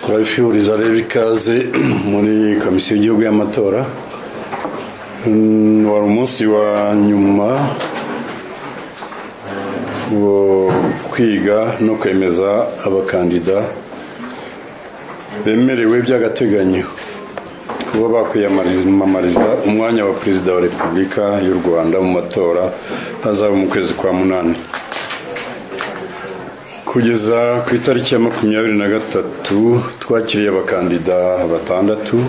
turabifuriza rero ikaze muri komisiyo y'igihugu y'amatora Mm, wari umunsi wa nyuma wo kwiga no kwemeza abakandida bemerewe by'agateganyo kuba bakwiyamamariza umwanya wa perezida wa repubulika y'u rwanda mu matora hazaba mu kwezi kwa munani kugeza ku itariki ya makumyabiri na gatatu twakiriye abakandida batandatu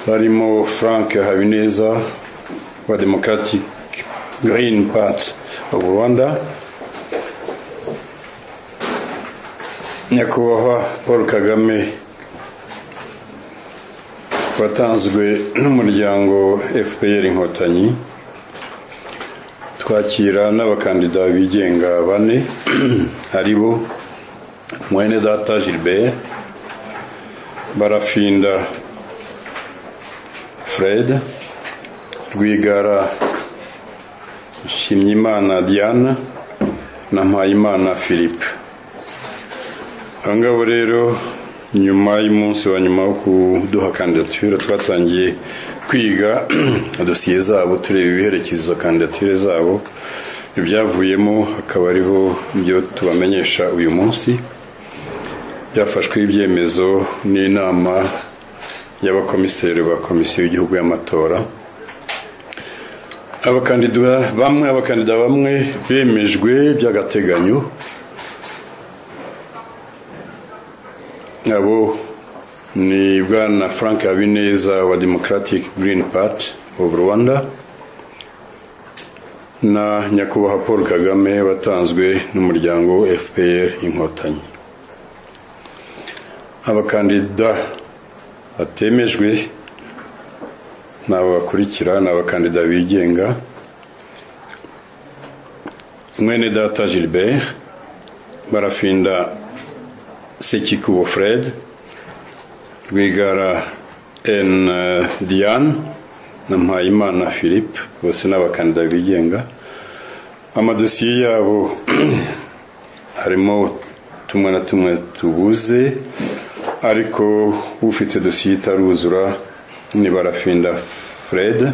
barimo frank habineza wa democratic green party of rwanda nyakubahwa paul kagame watanzwe n'umuryango fpr inkotanyi twakira n'abakandida bigenga bane ari bo mwene data gilbert barafinda fred rwigara nshimyimana diana na mpayimana philippe aba ngabo rero nyuma y'umunsi wa nyuma wo kuduha kandidatire twatangiye kwiga dosiye zabo tureba ibiherekeza kandidatire zabo ibyavuyemo akaba ariho ibyo tubamenyesha uyu munsi byafashweho ibyemezo n'inama y'abakomiseri ba komisiyo y'igihugu y'amatora abakandida bamwe abakandida bamwe bemejwe by'agateganyo abo ni bwana frank habineza wa democratic green party of rwanda na nyakubahwa paul kagame watanzwe n'umuryango fpr inkotanyi abakandida batemejwe ni abo bakurikira ni abakandida bigenga mwene data gilbert barafinda sekikubo fred rwigara n diane na mpayimana philippe bose ni abakandida bigenga amadosiye yabo harimo tumwe na tumwe tubuze ariko ufite dosiye itaruzura ni barafinda fred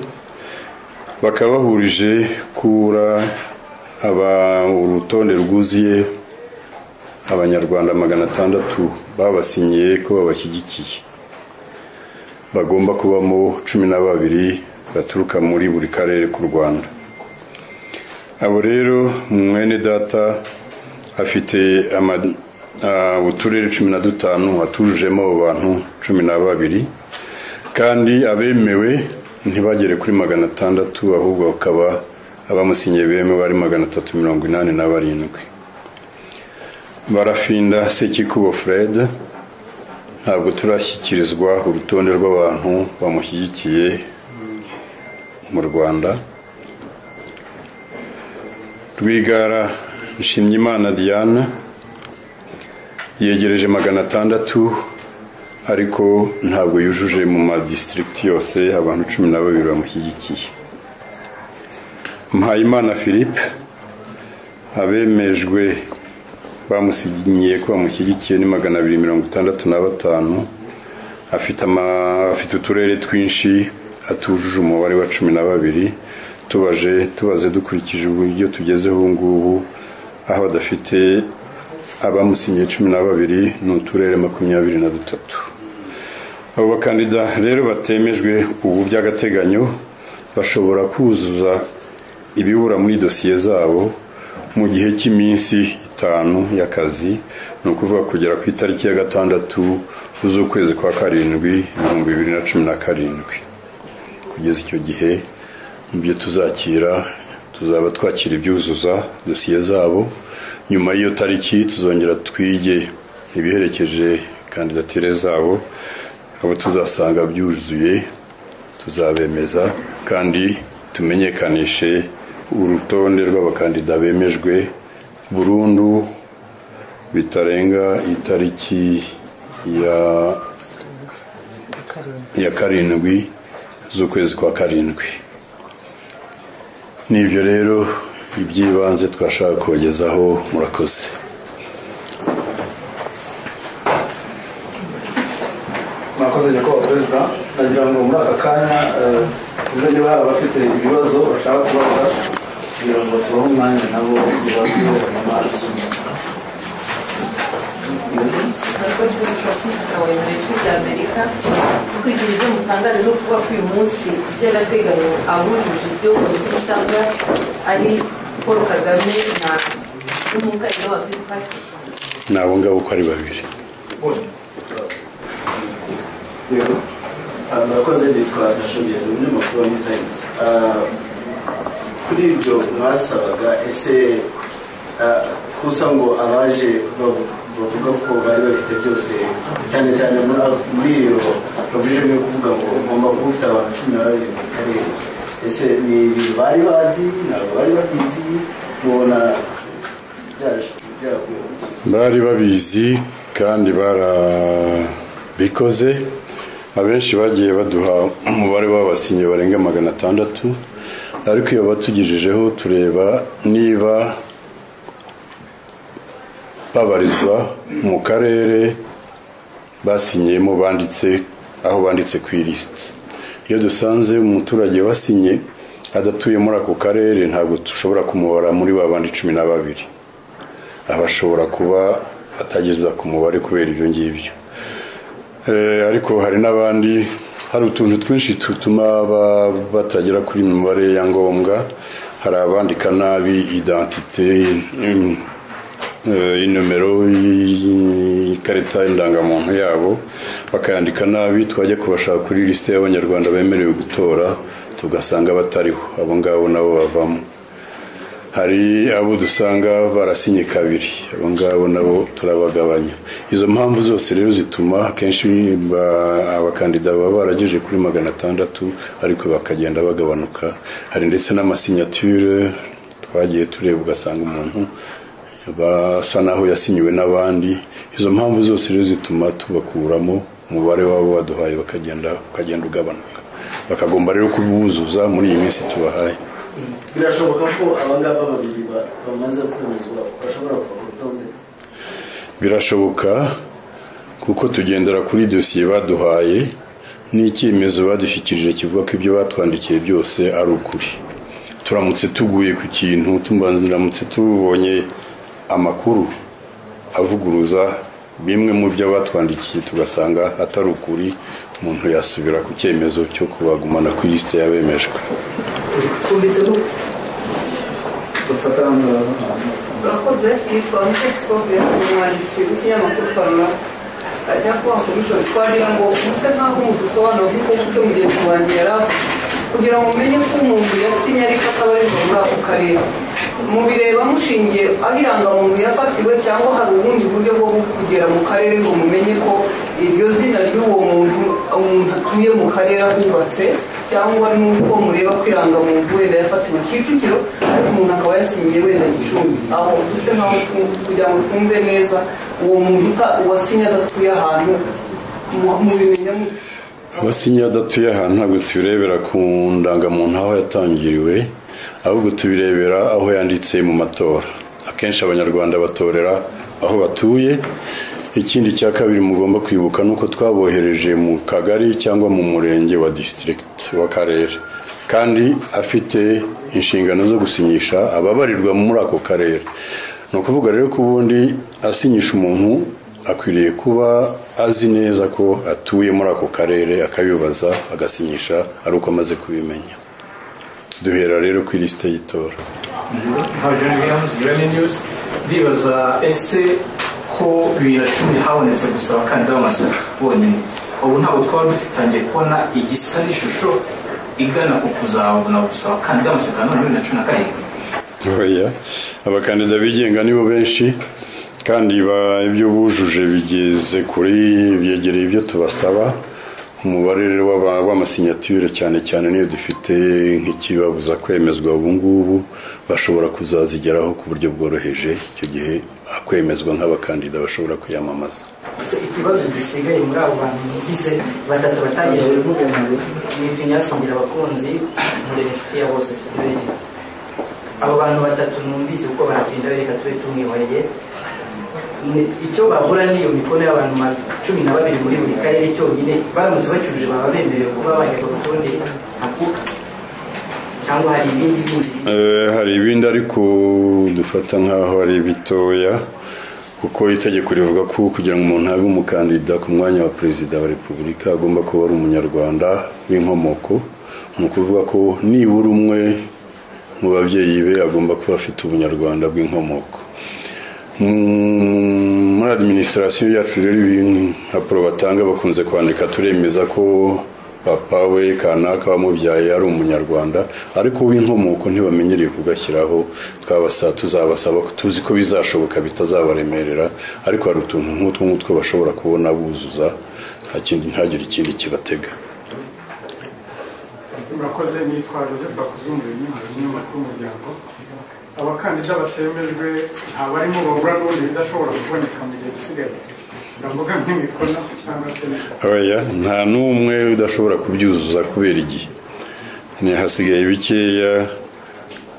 bakaba bahurije kubura urutonde rwuzuye abanyarwanda magana atandatu babasinyiye ko babashyigikiye bagomba kubamo cumi na babiri baturuka muri buri karere k'u rwanda abo rero mwene data afite uturere cumi na dutanu atujujemo abo bantu cumi na babiri kandi abemewe ntibagere kuri magana atandatu ahubwo bakaba abamusinyiye bemewe ari magana atatu mirongo inani na barindwi barafinda sekikubo fred ntabwo turashyikirizwa urutonde rw'abantu bamushyigikiye mu rwanda rwigara nshimyimana diane yegereje magana atandatu ariko ntabwo yujuje mu madisitirigiti yose abantu cumi na babiri bamushyigikiye mpayimana philippe abemejwe bamusinyiye ko bamushyigikiye ni magana abiri mirongo itandatu na batanu afite uturere twinshi atujuje umubare wa cumi na babiri tubaje tubaze dukurikije uburyo tugezeho ubu ngubu aho badafite abamusinyiye cumi na babiri ni uturere makumyabiri na dutatu abo bakandida rero batemejwe ubu by'agateganyo bashobora kuzuza ibibura muri dosiye zabo mu gihe cy'iminsi itanu y'akazi ni ukuvuga kugera ku itariki ya gatandatu z'ukwezi kwa karindwi ibihumbi bibiri na cumi na karindwi kugeza icyo gihe nibyo tuzakira tuzaba twakira ibyuzuza dosiye zabo nyuma y'iyo tariki tuzongera twige ibiherekeje kandidatire zabo abo tuzasanga byuzuye tuzabemeza kandi tumenyekanishe urutonde rw'abakandida bemejwe burundu bitarenga itariki ya ya karindwi z'ukwezi kwa karindwi nibyo rero iby'ibanze twashaka kubagezaho murakoze agira ngo muri aka kanya uzajye baba abafite ibibazo bashaka kubaza kugira ngo tubahe umwanya nabo igihe bamwe banywa amazi abakozi b'abashinzwe abayobozi by'amerika kugira ibyo mutangaje no kuba ko uyu munsi by'agateganyo abujuje ibyo komisiyo isabwa ari paul kagame na n'umukandida wa green party ni abo ngabo uko ari babiri rero murakoze bitwa nashoboye ni umunyamakuru wa new times Ah, kuri ibyo mwasabaga ese ah, kusa ngo abaje bavu- bavuga ko bari bafite byose cyane cyane muri- muri iyo provision yo kuvuga ngo ugomba kuba ufite abantu cumi na babiri mu karere ese ni ibintu bari bazi ntabwo bari babizi mubona byaje byakuye bari babizi kandi barabikoze abenshi bagiye baduha umubare w'abasinye barenga magana atandatu ariko iyo batugejejeho tureba niba babarizwa mu karere basinyiyemo banditse aho banditse ku ilisiti iyo dusanze umuturage wasinye adatuye muri ako karere ntabwo dushobora kumubara muri ba bandi cumi na babiri abashobora kuba atageza ku mubare kubera ibyo ngibyo Eh, ariko hari n'abandi hari utuntu twinshi dutuma ba- batagera kuri iyi mibare ya ngombwa hari abandika nabi idantite mm, eh, inomero y- ikarita y'indangamuntu yabo bakayandika nabi twajya kubashaka kuri lisite y'abanyarwanda bemerewe gutora tugasanga batariho abo ngabo nabo bavamo hari abo dusanga barasinye kabiri abo ngabo nabo turabagabanya izo mpamvu zose rero zituma akenshi ba- abakandida baba barageje kuri magana atandatu ariko bakagenda bagabanuka hari ndetse n'amasinyature twagiye tureba ugasanga umuntu basa naho yasinyiwe n'abandi izo mpamvu zose rero zituma tubakuramo umubare wabo baduhaye bakagenda ukagenda ugabanuka bakagomba rero kubuzuza muri iyi minsi tubahaye birashoboka ko abangaba babiri ba- bamaze kwemezwa bashobora kuva ku rutonde birashoboka kuko tugendera kuri dosiye baduhaye n'icyemezo badushyikirije kivuga ko ibyo batwandikiye byose ari ukuri turamutse tuguye ku kintu turamutse tubonye amakuru avuguruza bimwe mu byo batwandikiye tugasanga atari ukuri umuntu yasubira ku cyemezo cyo kubagumana ku lisite yabemejwe tumeze gute bafata urakoze yitwa mutesi kobe umwanditsi w'ikinyamakuru twarura ajya kubaha komishoni twagira ngo muse nk'aho umuvuzi usobanura kuko mufite mugenzi wanjye yari avuze kugira ngo mumenye ko umuntu yasinye ariko atabarizwa muri ako karere mubireba mushingiye aho irangamuntu yafatiwe cyangwa hari ubundi buryo bwo kugera mu karere ngo mumenye ko iryo zina ry'uwo muntu umuntu atuye mu karere ahubatse cyangwa n'uko mureba ko irangamuntu wenda yafatiwe kicukiro ariko umuntu akaba yasinyiye wenda gicumbi aho duse nkaho tu- kugira ngo twumve neza uwo muntu uta- wasinye adatuye ahantu mu- mubimenya mute abasinye adatuye ahantu ntabwo tubirebera ku ndangamuntu aho yatangiriwe ahubwo tubirebera aho yanditse mu matora akenshi abanyarwanda batorera aho batuye ikindi cya kabiri mugomba kwibuka ni uko twabohereje mu kagari cyangwa mu murenge wa disitirigiti w'akarere kandi afite inshingano zo gusinyisha ababarirwa muri ako karere ni ukuvuga rero ko ubundi asinyisha umuntu akwiriye kuba azi neza ko atuye muri ako karere akabibaza agasinyisha ari uko amaze kubimenya duhera rero ku ilisite y'itora Adrian Williams, Uranium News, ndibaza ese ko bibiri na cumi habonetse gusa abakandida b'amashyaka bonyine ubu ntabwo twaba dutangiye kubona igisa n'ishusho igana ku kuzabona gusa abakandida b'amashyaka na none bibiri na cumi na karindwi oya abakandida bigenga nibo benshi kandi ba- ibyo bujuje bigeze kuri byegereye ibyo tubasaba umubare rero w'aba- w'amasinyature cyane cyane niyo dufite nk'ikibabuza kwemezwa ubu ngubu bashobora kuzazigeraho ku buryo bworoheje icyo gihe akwemezwa nk'abakandida bashobora kwiyamamaza Se ikibazo gisigaye muri abo bantu bumvise batatu batangije ni tunyasangira abakunzi nkorera inshuti ya bose sitibege abo bantu batatu numvise uko baragenda bereka tube tumwihoreye ni- icyo bahura n'iyo mikono y'abantu ma- cumi na babiri muri buri karere cyonyine baramutse bakiruje baba bemerewe kuba bajya ku rutonde ako cyangwa hari ibindi bindi Eh, hari ibindi ariko dufata nk'aho ari bitoya kuko itegeko rivuga ko kugira ngo umuntu abe umukandida ku mwanya wa perezida wa repubulika agomba kuba ari umunyarwanda w'inkomoko ni ukuvuga ko nibura umwe mu babyeyi be agomba kuba afite ubunyarwanda bw'inkomoko Mm, muri adiminisitirasiyo yacu rero impapuro batanga bakunze kwandika turemeza ko papa we kanaka wamubyaye ari umunyarwanda ariko w'inkomoko ntibamenyereye kugashyiraho twabasa tuzabasaba tuzi ko bizashoboka bitazabaremerera ariko hari utuntu nk'utwo ngutwo bashobora kubona buzuza nta kindi ntihagire ikindi kibatega murakoze nitwa joseph bakuzumbuye nyamara umunyamakuru w'umuryango abakandida batemejwe nta barimo babura n'ubundi bidashobora kuboneka mu gihe gisigaye ndavuga nk'imikono cyangwa se oya nta n'umwe udashobora kubyuzuza kubera igihe hasigaye bikeya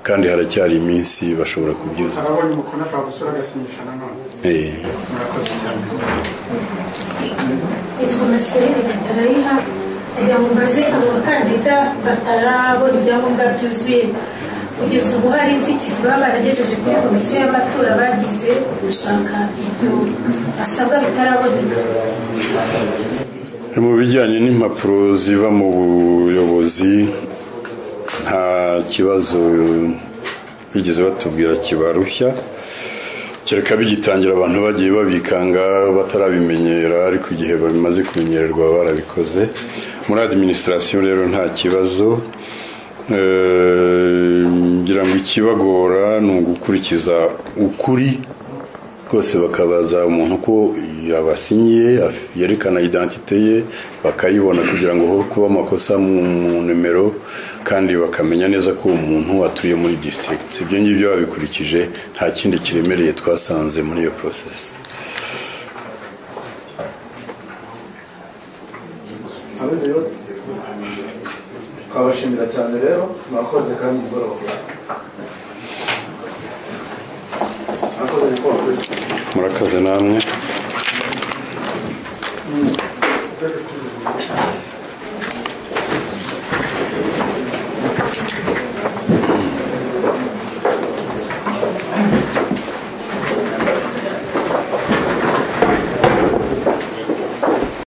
kandi haracyari iminsi bashobora kubyuzuza harabonye umukono ashobora gusura agasinyisha nanone Eh, murakoze cyane yitwa Marceline Gatarayiha kugira ngo mbaze abo bakandida batarabona ibyangombwa byuzuye kugeza ubu hari inzitizi baba baragejeje kuri komisiyo y'amatora bagize gushaka ibyo basabwa bitaraboneka mu bijyanye n'impapuro ziva mu buyobozi nta kibazo bigeze batubwira kibarushya kereka bigitangira abantu bagiye babikanga batarabimenyera ariko igihe babimaze kumenyererwa baba barabikoze muri adiminisitirasiyo rero nta kibazo Eh, ngira ngo ikibagora ni ugukurikiza ukuri rwose bakabaza umuntu uko yabasinyiye af- yerekana identite ye bakayibona kugira ngo hobe kuba amakosa mu mu nimero kandi bakamenya neza ko uwo muntu atuye muri district ibyo ngibyo babikurikije nta kindi kiremereye twasanze muri iyo process twabashimira cyane rero mwakoze kandi mugoroba mwakoze mukoroba murakoze namwe Thank you.